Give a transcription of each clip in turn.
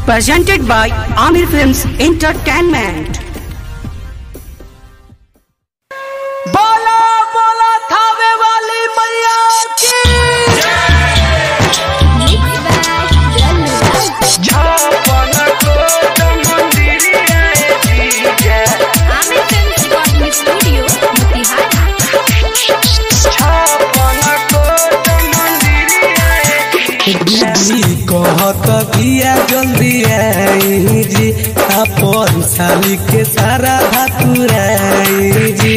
presented by Amir Films Entertainment. बोला बोला थावे वाली मैया की छापन कोट मंदिरिया जीजा छापन कोट मंदिरिया दीदी कहत बिया जल्दी आई जी अपन साली के सारा भातुराई जी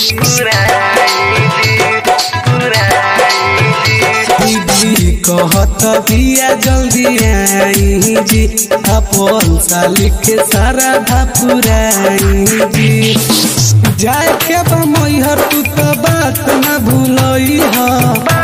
दीदी कहत बिया जल्दी आई जी अपन साली के सारा भातुराई जी जाए के बा मैहर तू तो बात न भूलई हा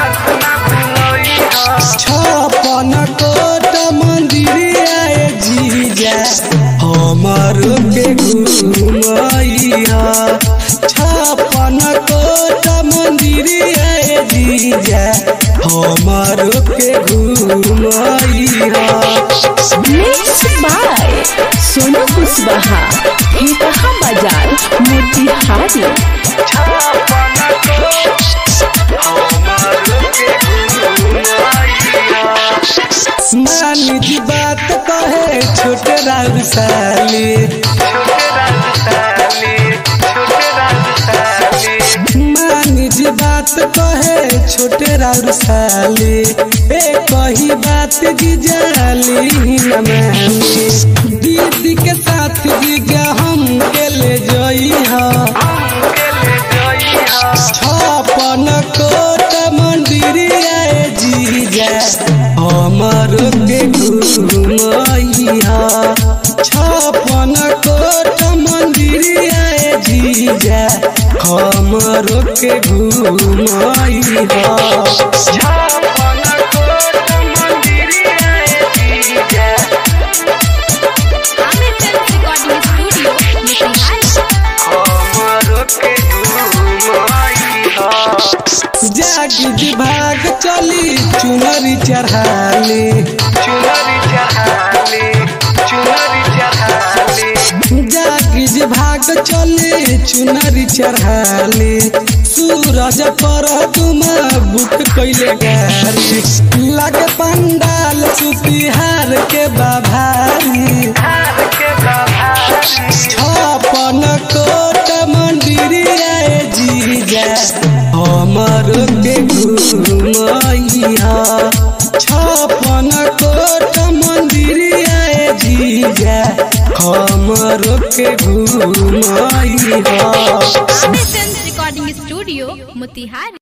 छपन कोट मंदिरिया जीजा हमर के घुमैया छपन कोट मंदिरिया जीजा हमर के घुमैया Mixed by सोनू कुशवाहा कहा बाजार मोतिहारी नानी जी बात कहे छोटे राउर साली मानी जी बात कहे छोटे राउर साली ए कही बात जी जाली न मानी दीदी के साथ जीजा हम के ले जई हा छपन कोट मंदिरिया जीजा हमर के घुमैया छपन कोट मंदिरिया जीजा हमर के घुमैया जागी विभाग चली चुनरी चढ़ाली जागी विभाग चली चुनरी चढ़ाली सूरज पर तुम बुक कैले गारी लगे पंडाल सुतिहार के बाभारी छपन कोट मंदिरिया जीजा हमर के घुमैया छपन कोट मंदिरिया जीजा हमर के घुमैया रिकॉर्डिंग स्टूडियो मोतिहारी